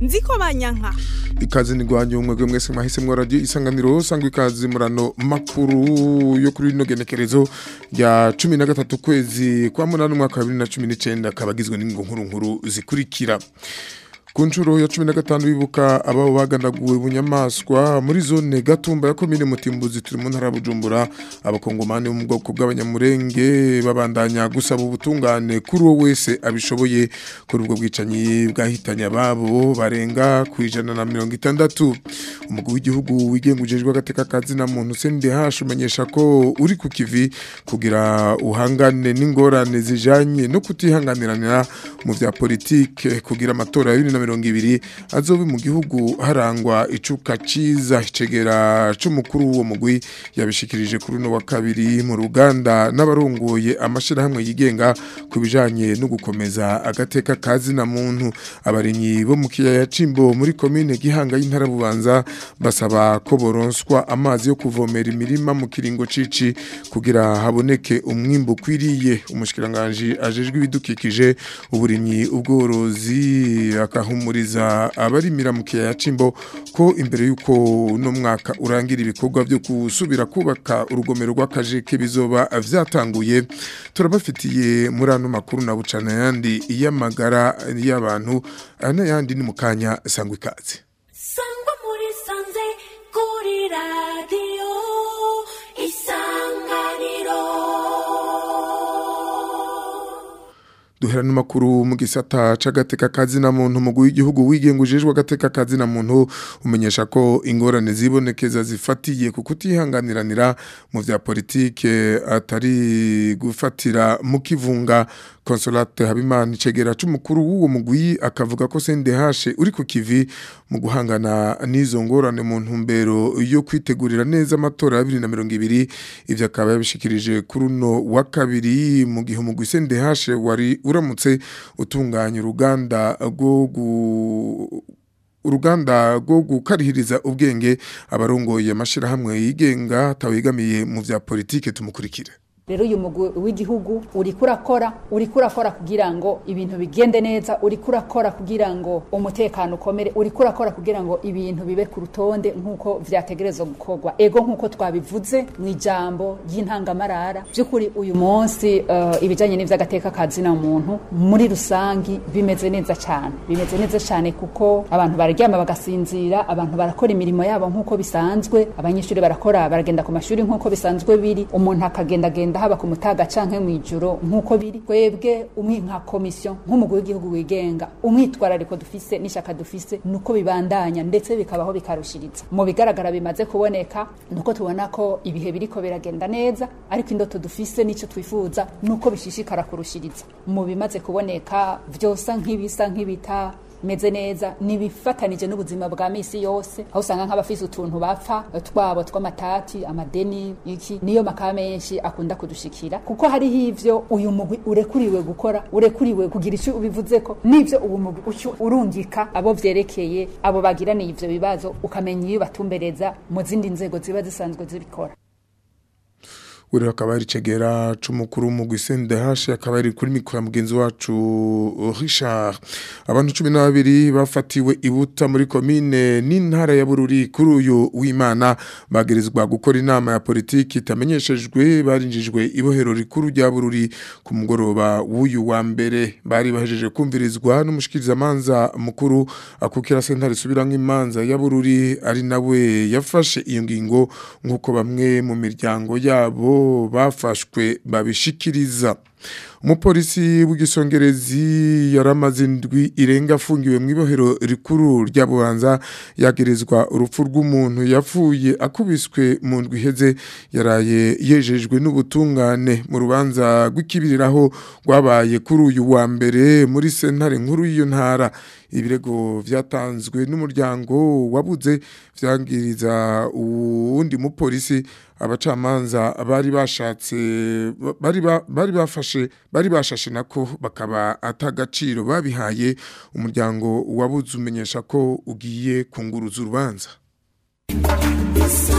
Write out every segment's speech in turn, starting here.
nziko banyanka ikaze ni rwanyu mwebwe mwese mwahisemwo radio isanganiro sangwa ikaze murano makuru yo kuri rino genekerezo rya 13 kwezi kwa munani umwaka wa 2019 kabagizwe n'ingo nkuru nkuru zikurikira ku nshuro ya cumi na gatanu bibuka ababo bagandaguwe bunyamaswa muri zone gatumba ya komine mutimbuzi turi mu ntara ya bujumbura abakongomani bo mu bwoko bw'abanyamurenge babandanya gusaba ubutungane kuri uwo wese abishoboye kuri ubwo bwicanyi bwahitanye ababo barenga ku ijana na mirongo itandatu umugwi w'igihugu wigenga ujejwe agateka kazina muntu CNDH umenyesha ko uri ku kivi kugira uhangane n'ingorane zijanye no kutihanganiranira mu vya politike kugira amatora ya 2020 mirongo ibiri azobe mu gihugu harangwa icuka ciza icegera c'umukuru w'uwo mugwi yabishikirije kuri uno wa kabiri mu ruganda n'abarongoye amashirahamwe yigenga ku bijanye no gukomeza agateka kazi na muntu abarimyi bo mu kiyaya cimbo muri komine gihanga y'intara bubanza basaba ko boronswa amazi yo kuvomera imirima mu kiringo cici kugira haboneke umwimbu kwiriye umushikiranganje ajejwe ibidukikije uburimyi ubworozi akahu humuriza abarimira mu kiyaya cimbo ko imbere yuko no mwaka urangira ibikorwa byo gusubira kubaka urugomero rw'akajeke bizoba vyatanguye turabafitiye muri ano makuru na bucana yandi iyamagara y'abantu n'ayandi ni mukanya sangwa ikaze sangwa muri sanze kuri radio isanganiro duhera n'amakuru mu gisata c'agateka kazi na muntu mu w'igihugu wigenga ujejwe agateka kazi na muntu umenyesha ko ingorane zibonekeza zifatiye ku kutihanganiranira mu vya politike atari gufatira mu kivunga Consolate Habimana icegera c'umukuru w'uwo mugwi akavuga ko CNDH uri ku kivi mu guhangana n'izo ngorane mu ntumbero yo kwitegurira neza amatora ya 2020 ivyo akaba yabishikirije kuri uno wa kabiri mu gihe umugwi CNDH wari uramutse utunganya uruganda rwo gu uruganda rwo gukarihiriza ubwenge abarongoye amashirahamwe yigenga atawegamiye mu vya politike tumukurikire rero uyu mugwi w'igihugu uriko urakora uriko urakora kugira ngo ibintu bigende neza uriko urakora kugira ngo umutekano ukomere uriko urakora kugira ngo ibintu bibe ku rutonde nk'uko vyategerezwa gukorwa ego nk'uko twabivuze mu ijambo ry'intangamarara by'ukuri uyu munsi uh, ibijanye n'ivy'agateka kazina muntu muri rusangi bimeze neza cyane bimeze neza cyane kuko abantu bararyama bagasinzira abantu barakora imirimo yabo nk'uko bisanzwe abanyeshuri barakora baragenda ku mashuri nk'uko bisanzwe biri umuntu akagenda agenda haba ku mutaga canke mw'ijoro nk'uko biri twebwe umwe nka komisiyo nk'umugwi w'igihugu wigenga umwitwarariko dufise n'ishaka dufise nuko bibandanya ndetse bikabaho bikarushiriza mu bigaragara bimaze kuboneka nuko tubona ko ibihe biriko biragenda neza ariko indoto dufise n'ico twifuza nuko bishishikara kurushiriza mu bimaze kuboneka vyosa nk'ibisa nk'ibita meze neza nibifatanije n'ubuzima bwa misi yose aho usanga nk'abafise utuntu bapfa twabo tw'amatati amadeni iki niyo makaba menshi akunda kudushikira kuko hariho ivyo uyu mugwi urekuriwe gukora urekuriwe kugira ico ubivuze ko n'ivyo ubu mugwi uco urungika abo vyerekeye abo bagiraniye ivyo bibazo ukamenya iyo batumbereza mu zindi nzego ziba zisanzwe zibikora uri akaba ari cegera c'umukuru mu gwisende hashe akaba ari kuri mikoro mugenzi wacu Richard abantu 12 bafatiwe ibuta muri commune n'intara ya Bururi kuri uyu w'Imana bagirizwa gukora inama ya politiki itamenyeshejwe barinjijwe ibohero rikuru rya Bururi ku mugoroba w'uyu wa mbere bari bahejeje kumvirizwa n'umushikiriza manza mukuru akukira sentare subirango imanza ya Bururi ari nawe yafashe iyo ngingo nkuko bamwe mu miryango yabo bafashwe babishikiriza umupolisi w'igisongerezi yaramaze indwi irenga afungiwe mu ibohero rikuru rya bubanza yagerezwa urupfu rw'umuntu yapfuye akubiswe mu ndwi iheze yaraye yejejwe n'ubutungane mu rubanza rw'ikibiriraho rwabaye kuri uyu wa mbere muri sentare nkuru y'iyo ntara ibirego vyatanzwe n'umuryango wabuze vyangiriza uwundi mupolisi abacamanza bari bashatse bari ba- bari bafashe bari bashashe nako bakaba atagaciro babihaye umuryango wabuze umenyesha ko ugiye kunguruza urubanza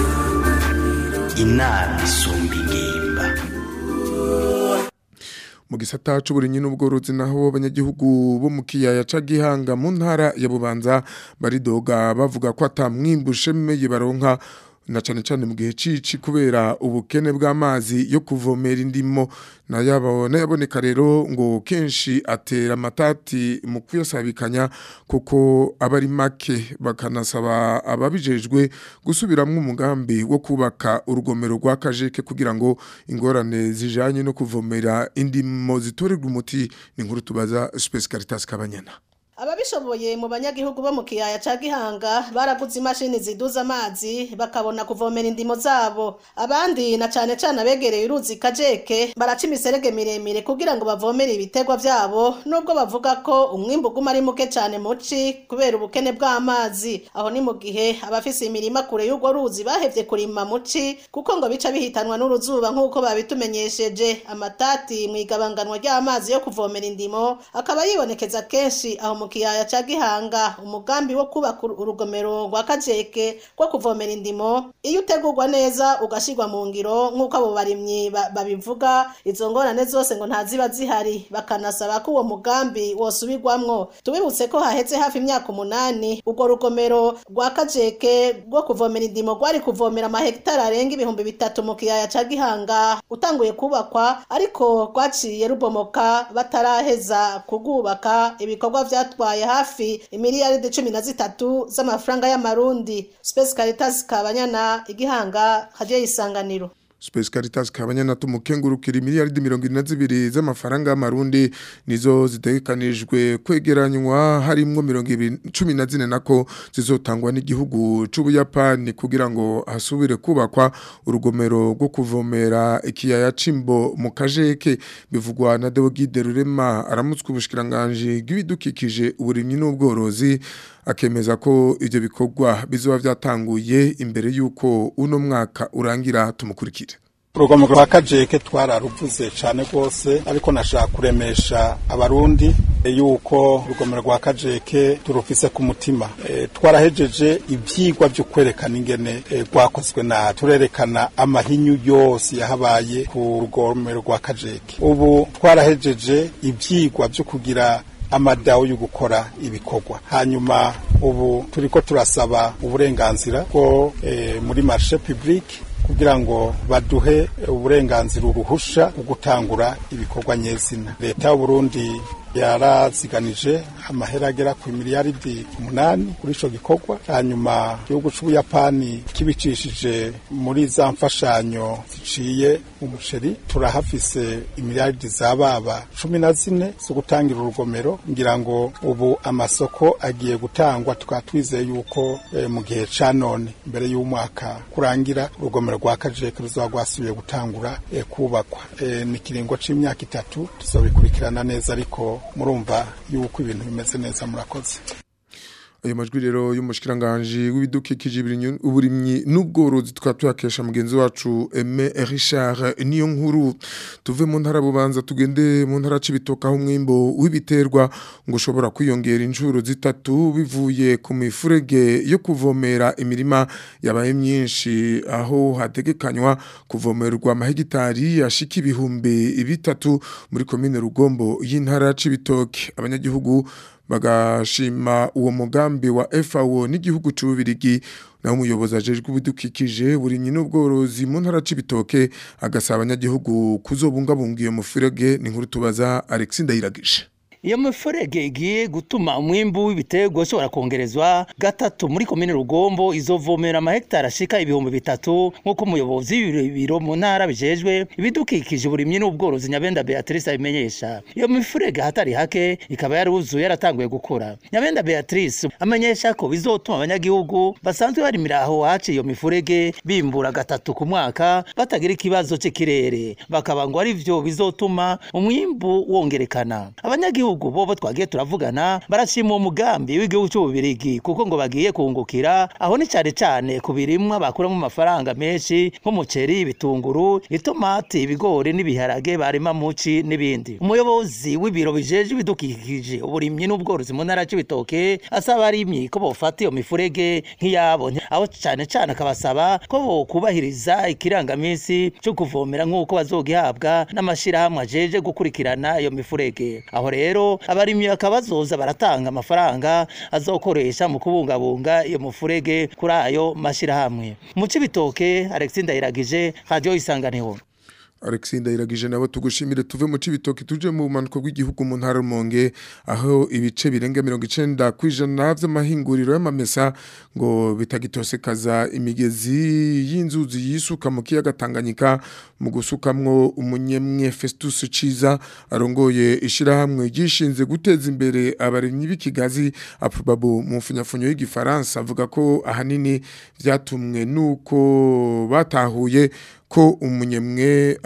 inama isumba ingimba mu gisata c'uburimyi n'ubworozi naho abanyagihugu bo mu kiyaya ca Gihanga mu ntara ya Bubanza baridoga bavuga ko atamwimbu ushemeye baronka na cane cane mu gihe cici kubera ubukene bw'amazi yo kuvomera indimo na yabona yaboneka rero ngo kenshi atera amatati mu kuyasabikanya kuko abari make bakanasaba ababijejwe gusubiramwo umugambi wo kubaka urugomero rwa kajeke kugira ngo ingorane zijanye no kuvomera indimo zitorerwa umuti ni nkuru tubaza Space Caritas Kabanyana ababishoboye mu banyagihugu bo mu kiyaya ca gihanga baraguze imashini ziduza amazi bakabona kuvomera indimo zabo abandi na cane cane abegereye uruzi kajeke baraca imiserege miremire kugira ngo bavomere ibiterwa vyabo nubwo bavuga ko umwimbu uguma ari muke cane muci kubera ubukene bw'amazi aho ni mu gihe abafise imirima kure y'urwo ruzi bahevye kurima muci kuko ngo bica bihitanwa n'uruzuba nk'uko babitumenyesheje amatati mw'igabanganwa ry'amazi yo kuvomera indimo akaba yibonekeza kenshi aho mu kiyaya ca gihanga umugambi wo kubaka urugomero rwa kajeke rwo kuvomera indimo iyo utegurwa neza ugashirwa mu ngiro nk'uko abo barimyi ba- babivuga izo ngorane zose ngo ntaziba zihari bakanasaba ko uwo mugambi wosubirwamwo tubibutse ko haheze hafi imyaka umunani urwo rugomero rwa kajeke rwo kuvomera indimo rwari kuvomera amahegitari arenga ibihumbi bitatu mu kiyaya ca gihanga utanguye kubakwa ariko rwaciye rubomoka bataraheza kugubaka ibikorwa vyatwaye hafi imiliyaridi cumi na zitatu z'amafaranga y'amarundi Space Caritas Kabanyana igihanga haje isanganiro Space Caritas kabanyana tumukengurukira miliyaridi 22 z'amafaranga y'amarundi nizo zitegekanijwe kwegeranywa harimwo 2014 nako zizotangwa n'igihugu c'ubuyapani kugira ngo hasubire kubakwa urugomero rwo kuvomera ikiyaya cimbo mu kajeke bivugwa na Deogide Rurema aramutswe ubushikiranganje bw'ibidukikije uburimyi n'ubworozi akemeza ko ivyo bikorwa bizoba vyatanguye imbere yuko uno mwaka urangira tumukurikire urugomero rwa kajeke twararuvuze cyane rwose ariko nashaka kuremesha abarundi yuko urugomero rwa kajeke turufise ku mutima e, twarahejeje ivyigwa vyo kwerekana ingene e, rwakozwe na turerekana amahinyu yose yahabaye ku rugomero rwa kajeke ubu twarahejeje ivyigwa vyo kugira amadawo yo gukora ibikorwa hanyuma ubu turiko turasaba uburenganzira bwo e, muri marché public kugira ngo baduhe uburenganzira uruhusha bwo gutangura ibikorwa nyezina leta y'uburundi yaraziganije amahera agera ku miliyaridi umunani kuri ico gikorwa hanyuma igihugu c'ubuyapani kibicishije muri za mfashanyo ziciye mu muceri turahafise imiliyaridi zababa cumi na zine zo gutangira urugomero ngira ngo ubu amasoko agiye gutangwa tukaba twizeye yuko eh, mu gihe ca none mbere y'umwaka kurangira urugomero rwa kajeke ruzoba rwasubiye gutangura eh, kubakwa eh, ni kiringo c'imyaka itatu tuzobikurikirana neza ariko murumva yuko ibintu bimeze neza murakoze ayo majwi rero y'umushikiranganje w'ibidukikije ibirinyu- uburimyi n'ubworozi tukaba tuyakesha mugenzi wacu Aime Richard niyo nkuru tuve mu ntara bubanza tugende mu ntara cibitoka aho umwimbo w'ibiterwa ngo ushobora kwiyongera inshuro zitatu bivuye ku mifurege yo kuvomera imirima yabaye myinshi aho hategekanywa kuvomerwa amahegitari ashika ibihumbi bitatu muri komine Rugombo y'intara cibitoke abanyagihugu bagashima uwo mugambi wa FAO n'igihugu c'ubirigi naho umuyobozi ajejwe ubudukikije burimyi n'ubworozi mu ntara c'ibitoke agasaba abanyagihugu kuzobungabunga iyo mufurege ni nkuru tubaza Alexis Ndayiragije iyo mifurege igiye gutuma umwimbu w'ibiterwa ushobora kongerezwa gatatu muri komine rugombo izovomera amahegitari ashika ibihumbi bitatu nk'uko umuyobozi w'ibiro mu ntara bijejwe ibidukikije uburimyi n'ubworozi nyabenda beatrice abimenyesha iyo mifurege ahatari hake ikaba yaruzuye yaratanguye gukora nyabenda beatrice amenyesha ko bizotuma abanyagihugu basanzwe barimira aho haciye iyo mifurege bimbura gatatu ku mwaka batagira ikibazo c'ikirere bakaba ngo ari vyo bizotuma umwimbu wongerekana abanyagihugu abanyagihugu bobo twagiye turavugana barashima uwo mugambi w'igihugu cy'ububirigi kuko ngo bagiye kungukira aho ni cyane cyane ku birimwa bakuramo amafaranga menshi nk'umuceri ibitunguru itomati ibigori n'ibiharage barima muci n'ibindi umuyobozi w'ibiro bijeje ibidukikije uburimyi n'ubworozi mu ntara y'ibitoke asaba abarimyi ko bofata iyo mifurege nk'iyabo aho cyane cyane akabasaba ko bokubahiriza ikirangaminsi cyo kuvomera nk'uko bazogihabwa n'amashyirahamwe ajeje gukurikirana iyo mifurege aho rero abarimyi bakaba bazoza baratanga amafaranga azokoresha mu kubungabunga iyo mufurege kuri ayo mashyirahamwe mu cibitoke Alexis Ndayiragije radio isanganiho Alexis Ndayiragije nabo tugushimire tuve mu cibitoki tuje mu manuko bw'igihugu mu ntara Rumonge aho ibice birenga 90 kwijana vy'amahinguriro y'amamesa ngo bitagitosekaza imigezi y'inzuzi yisuka mu kiyaga Tanganyika mu gusukamwo umunyemwe Festus Ciza arongoye ishirahamwe gishinze guteza imbere abarimyi b'ikigazi aprobabu mu mfunyafunyo y'igifaransa avuga ko ahanini vyatumwe nuko batahuye ko umunyemwe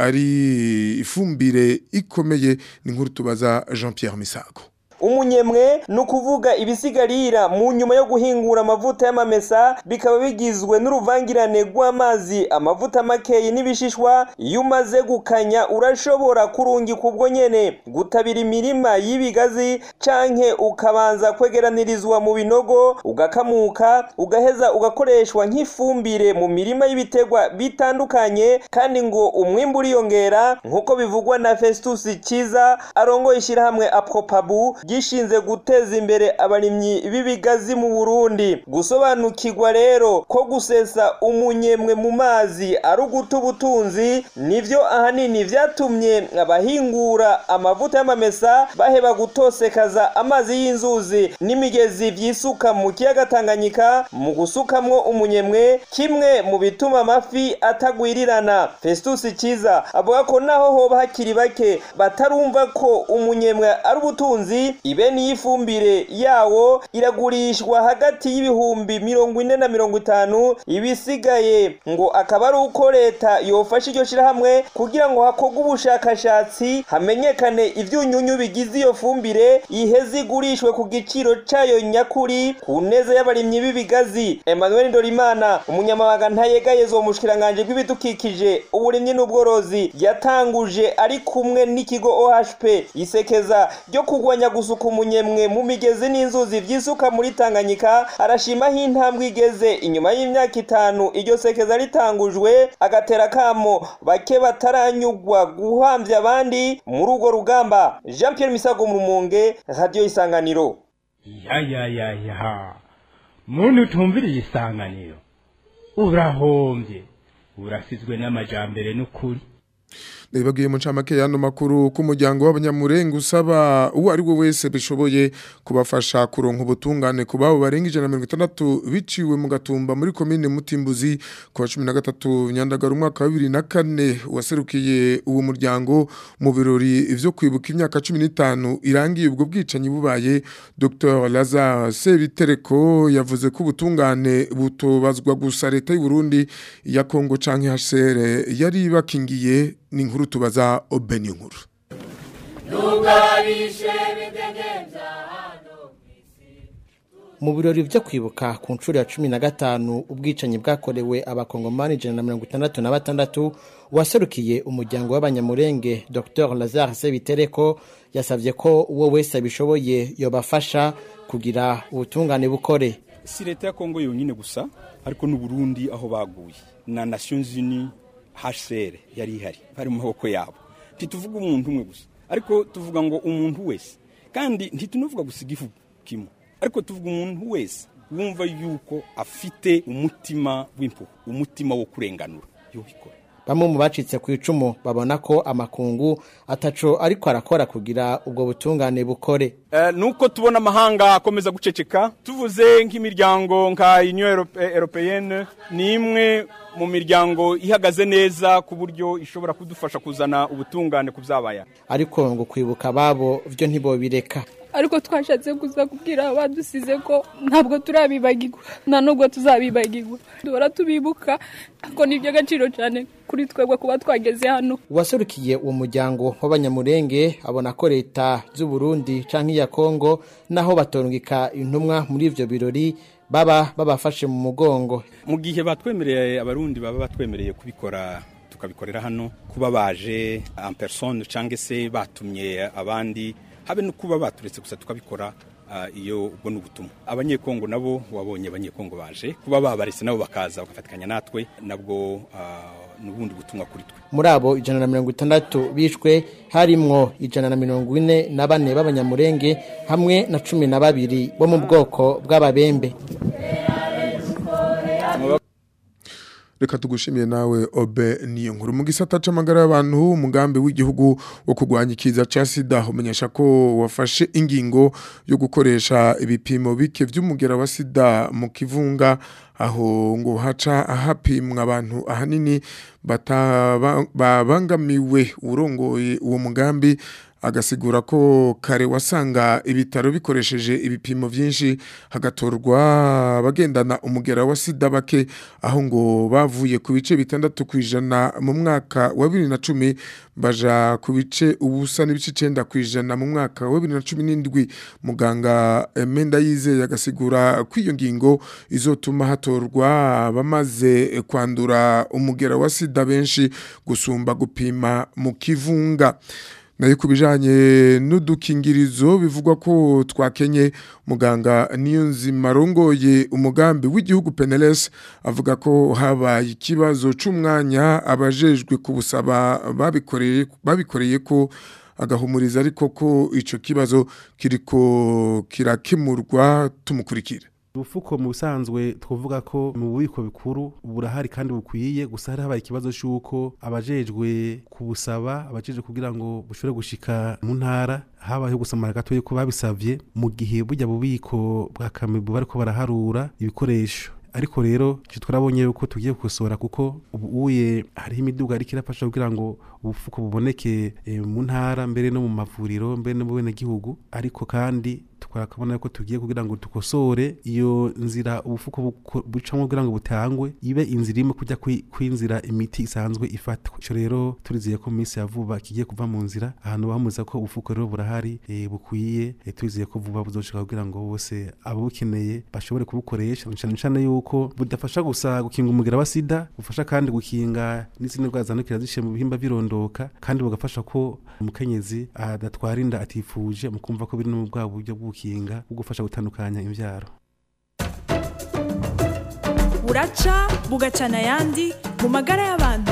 ari ifumbire ikomeye ni nkuru tubaza Jean Pierre Misago umunyemwe ni ukuvuga ibisigarira mu nyuma yo guhingura amavuta y'amamesa bikaba bigizwe n'uruvangirane rw'amazi amavuta makeyi n'ibishishwa iyo umaze gukanya urashobora kurungika ubwo nyene gutabira imirima y'ibigazi canke ukabanza kwegeranirizwa mu binogo ugakamuka ugaheza ugakoreshwa nk'ifumbire mu mirima y'ibiterwa bitandukanye kandi ngo umwimbu uriyongera nk'uko bivugwa na Festus Kiza arongoye ishyirahamwe Apropabu gishinze guteza imbere abarimyi b'ibigazi mu Burundi gusobanukirwa rero ko gusesa umunyemwe mu mazi ari uguta ubutunzi nivyo ahanini vyatumye abahingura amavuta y'amamesa baheba gutosekaza amazi y'inzuzi n'imigezi vyisuka mu kiyaga Tanganyika mu gusukamwo umunyemwe kimwe mu bituma amafi atagwirirana Festus Kiza avuga ko naho hoba hakiri bake batarumva ko umunyemwe ari ubutunzi ibeni y'ifumbire yawo iragurishwa hagati y'ibihumbi mirongo ine na mirongo itanu ibisigaye ngo akaba ari uko leta yofasha iryo shirahamwe kugira ngo hakorwe ubushakashatsi hamenyekane ivyunyunyu bigize iyo fumbire iheze igurishwe ku giciro cayo nyakuri ku neza y'abarimyi b'ibigazi Emmanuel Ndorimana umunyamabanga ntayegayezo mu bushikiranganje bw'ibidukikije uburimyi n'ubworozi yatanguje ari kumwe n'ikigo OHP isekeza ryo kugwanya gusuka umunyemwe mu migezi n'inzuzi vyisuka muri Tanganyika arashimaho intambwe igeze inyuma y'imyaka itanu iryo sekeza ritangujwe agatera kamo bake bataranyugwa guhamvya abandi muri urwo rugamba Jean Pierre Misago mu Rumonge Radio Isanganiro ya ya ya ya muntu utumviriye isanganiro urahombye urasizwe n'amajambere n'ukuri Nibagiye mu ncamake yano makuru ku muryango w'abanyamurenga usaba uwo ari we wese bishoboye kubafasha kuronka ubutungane ku babo barenga ijana na mirongo itandatu biciwe mu gatumba muri komine Mutimbuzi ku wa cumi na gatatu Nyandagara umwaka wa bibiri na kane waserukiye uwo muryango mu birori vyo kwibuka imyaka cumi n'itanu irangiye ubwo bwicanyi bubaye Dr Lazare Sebitereko yavuze ko ubutungane butobazwa gusa leta y'u Burundi ya Kongo canke HCR yari bakingiye ni inkuru tubaza obeni nkuru mu birori byo kwibuka ku nshuro ya cumi na gatanu ubwicanyi bwakorewe abakongomani ijana na mirongo itandatu na batandatu waserukiye umuryango w'abanyamurenge dr lazare sebitereko yasabye ko uwo wese abishoboye yobafasha kugira ubutungane bukore si leta ya kongo yonyine gusa ariko n'uburundi aho baguye na nations unies HCR yari ihari bari mu maboko yabo ntituvuga umuntu umwe gusa ariko tuvuga ngo umuntu wese kandi ntitunavuga gusa igihugu kimwe ariko tuvuga umuntu wese wumva yuko afite umutima w'impuhwe umutima wo kurenganura yubikora bamwe mu bacitse ku icumu babona ko amakungu ataco ariko arakora kugira ubwo butungane bukore uh, nuko tubona amahanga akomeza guceceka tuvuze nk'imiryango nka union européenne ni imwe mu miryango ihagaze neza ku buryo ishobora kudufasha kuzana ubutungane ku byabaye ariko ngo kwibuka babo byo ntibobireka ariko twashatse kuza kubwira abadusize ko ntabwo turabibagirwa nta nubwo tuzabibagirwa duhora tubibuka ko ni iby'agaciro cyane kuri twebwe kuba twageze hano uwaserukiye uwo muryango w'abanyamurenge abona ko leta z'u Burundi canke iya Kongo naho batongika intumwa muri ivyo birori baba babafashe mu mugongo mu gihe batwemereye abarundi baba batwemereye kubikora tukabikorera hano kuba baje en personne cyangwa se batumye abandi habe no kuba baturetse gusa tukabikora ah, iyo ubwo ni ubutumwa abanyekongo nabo wabonye abanyekongo baje kuba babaretse nabo bakaza bagafatikanya natwe nabwo ah, ni ubundi butumwa kuri twe muri abo ijana na mirongo itandatu bishwe harimwo ijana na mirongo ine na bane b'abanyamurenge hamwe na cumi na babiri bo mu bwoko bw'ababembe reka tugushimiye nawe obe niyo nkuru mu gisata c'amagara y'abantu umugambi w'igihugu wo kurwanya ikiza ca sida umenyesha ko wafashe ingingo yo gukoresha ibipimo bike vy'umugera wa sida mu kivunga aho ngo haca hapimwa abantu ahanini bataba- babangamiwe urongoye uwo mugambi agasigura ko kare wasanga ibitaro bikoresheje ibipimo byinshi hagatorwa abagendana umugera wa sida bake aho ngo bavuye ku bice bitandatu ku ijana mu mwaka wa bibiri na cumi baja ku bice ubusa n'ibice icenda ku ijana mu mwaka wa bibiri na cumi n'indwi muganga Menda yizeye agasigura ko iyo ngingo izotuma hatorwa abamaze kwandura umugera wa sida benshi gusumba gupima mu kivunga nayo ku bijyanye n'udukingirizo bivugwa ko twakenye muganga niyo nzima arongoye umugambi w'igihugu peneles avuga ko habaye ikibazo cy'umwanya abajejwe kubusaba babikoreye babikoreye ko agahumuriza ariko ko icyo kibazo kiriko kirakemurwa tumukurikira ubufuko mu busanzwe twavuga ko mu bubiko bikuru burahari kandi bukwiye gusa hari habaye ikibazo cy'uko abajejwe kubusaba abajejwe kugira ngo bushobore gushika mu ntara habayeho gusamara gato yuko babisavye mu gihe burya bubiko bwa kamibu bariko baraharura ibikoresho ariko rero icyo twarabonye yuko tugiye gukosora kuko ubu uye hariho imiduga ariko irafasha kugira ngo ubufuko buboneke eh, mu ntara mbere no mu mavuriro mbere no mu benegihugu ariko kandi twakabona ko tugiye kugira ngo dukosore iyo nzira ubufuko buko- bucamo kugira ngo butangwe ibe inzira imwe kujya kwi- kwinzira imiti isanzwe ifatwa ico rero turizeye ko mu minsi ya vuba kigiye kuva mu nzira ahantu bamuza ko ubufuko rero burahari eh, bukwiye eh, turizeye ko vuba buzoshika kugira ngo bose ababukeneye bashobore kubukoresha cyane cyane yuko budafasha gusa gukinga umugera wa sida bufasha kandi gukinga n'izindi ndwara zandukira zishiye mu bihimba birondoka kandi bugafasha ko umukenyezi adatwara inda atifuje mu kumva ko biri no mu bwa buryo bwo gukinga bwo gufasha gutandukanya imbyaro buraca bugacana ayandi mu magara y'abantu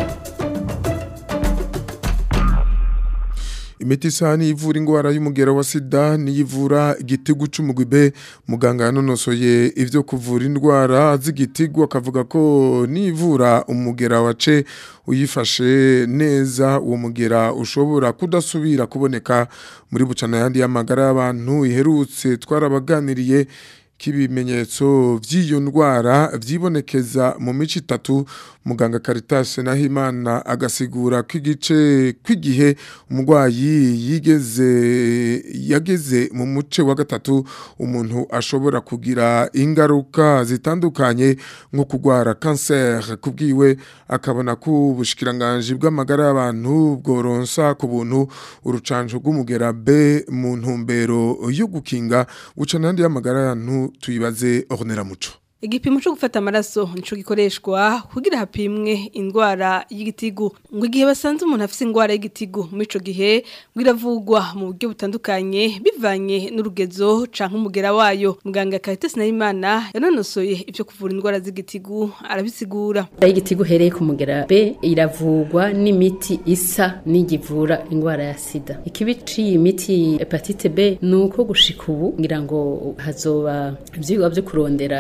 imiti isa n'ivura indwara y'umugera wa sida n'iyivura igitigu c'umugwibe muganga yanonosoye ivyo kuvura indwara z'igitigu akavuga ko n'ivura umugera wace uyifashe neza uwo mugera ushobora kudasubira kuboneka muri bucana yandi y'amagara y'abantu iherutse twarabaganiriye k'ibimenyetso by'iyo ndwara byibonekeza mu mico itatu muganga Caritas Nahimana agasigura ko igice kw'igihe umurwayi yigeze yageze mu muce wa gatatu umuntu ashobora kugira ingaruka zitandukanye nko kurwara cancer kubwiwe akabona ko ubushikiranganje bw'amagara y'abantu bworonsa ku buntu urucanjo rw'umugera B mu ntumbero yo gukinga buca n'andi y'amagara y'abantu tuyibaze Ornera Muco Igipimo cyo gufata amaraso nico gikoreshwa kugira hapimwe indwara y'igitigu ngo igihe basanze umuntu afite indwara y'igitigu muri ico gihe biravugwa mu buryo butandukanye bivanye n'urugezo canke umugera wayo muganga Caritas Nahimana yanonosoye ivyo kuvura indwara z'igitigu arabisigura y'igitigu hereye ku mugera B iravugwa n'imiti isa n'igivura indwara ya sida ikibi ciyi miti hepatite B nuko gushika ubu ngira ngo hazoba ivyigwa vyo kurondera biheze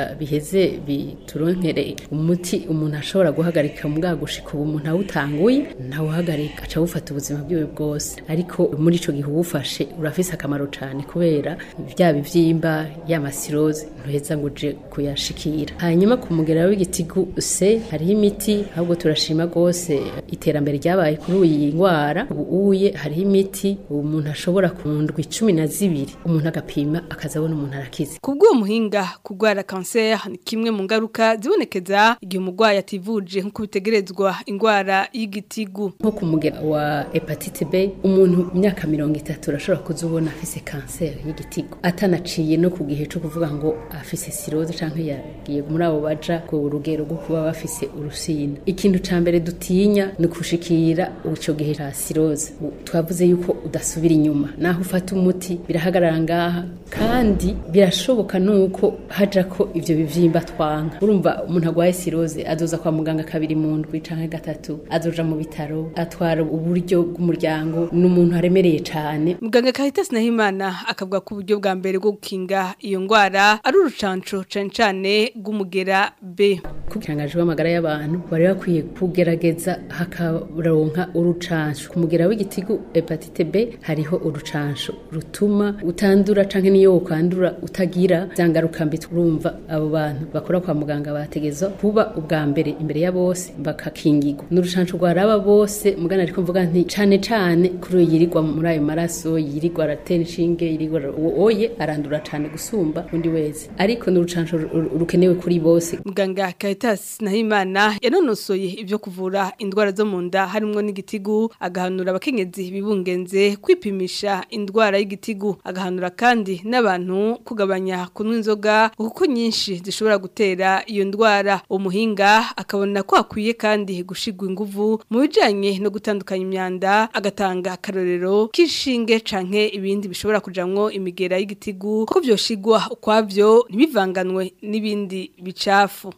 biheze bituronkere umuti umuntu ashobora guhagarika mu gushika ubu umuntu awutanguye ntawuhagarika aca awufata ubuzima bwiwe bwose ariko muri ico gihe uwufashe urafise akamaro cane kubera bya bivyimba y'amasiroze ntuheza ngo uje kuyashikira hanyuma ku mugera w'igitigu se hariho imiti ahubwo turashima rwose iterambere ryabaye kuri iyi ndwara ubu uye hariho imiti umuntu ashobora ku ndwi cumi na zibiri umuntu agapima akazabona umuntu arakize Kubw'uwo muhinga kugwara cancer ni kimwe mu ngaruka zibonekeza igihe umurwayi ativuje nkuko bitegerezwa ingwara y'igitigu nko ku mugera wa hepatite B umuntu mu myaka mirongo itatu urashobora kuzubona afise kanseri y'igitigu atanaciye no ku gihe cyo kuvuga ngo afise siroze canke yagiye muri abo baja ku rugero rwo kuba bafise urusina ikintu ca mbere dutinya ni ukushikira ico gihe ca siroze U- twavuze yuko udasubira inyuma naho ufata umuti birahagarara ngaha kandi birashoboka nuko haja ko ivyo bivyimba twanka urumva umuntu agwaye siroze azoza kwa muganga kabiri mu ndwi canke gatatu azoja mu bitaro atwara uburyo bw'umuryango n'umuntu aremereye cane Muganga Caritas Nahimana akavuga ko uburyo bwa mbere bwo gukinga iyo ngwara ari urucanco cane cane rw'umugera B. kukirangaje w'amagara y'abantu bari bakwiye kugerageza hakaronka urucanco ku mugera w'igitigu hepatite B hariho urucanco rutuma utandura canke niyo ukandura utagira zangaruka mbi turumva abo bantu bakora kwa muganga bategezwa kuba ubwa mbere imbere ya bose bakakingirwa n'urucanco rwaraba bose mugana ariko mvuga nti cane cane kuri uyu yirirwa muri ayo maraso yirirwa aratera inshinge yirirwa ara- uwo oye arandura cane gusumba undi wese ariko n'urucanco ru- rukenewe kuri bose Muganga Caritas Nahimana yanonosoye ivyo kuvura indwara zo mu nda harimwo n'igitigu agahanura abakenyezi bibungenze kwipimisha indwara y'igitigu agahanura kandi n'abantu kugabanya kunywa inzoga kuko nyinshi zishobora gutera iyo ndwara umuhinga akabona ko akwiye kandi gushigwa inguvu mu bijanye no gutandukanya imyanda agatanga akarorero k'ishinge canke ibindi bishobora kujamwo imigera y'igitigu ko vyoshigwa ukwavyo ntibivanganwe n'ibindi bicafu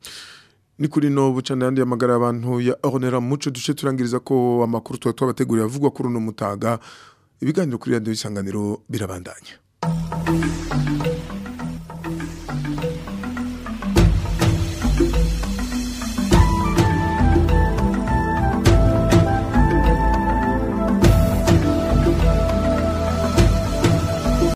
ni kuri no bucana yandi amagara abantu ya Ornera muco duce turangiriza ko amakuru twa twabateguriye avugwa kuri uno mutaga ibiganiro kuri radio isanganiro birabandanya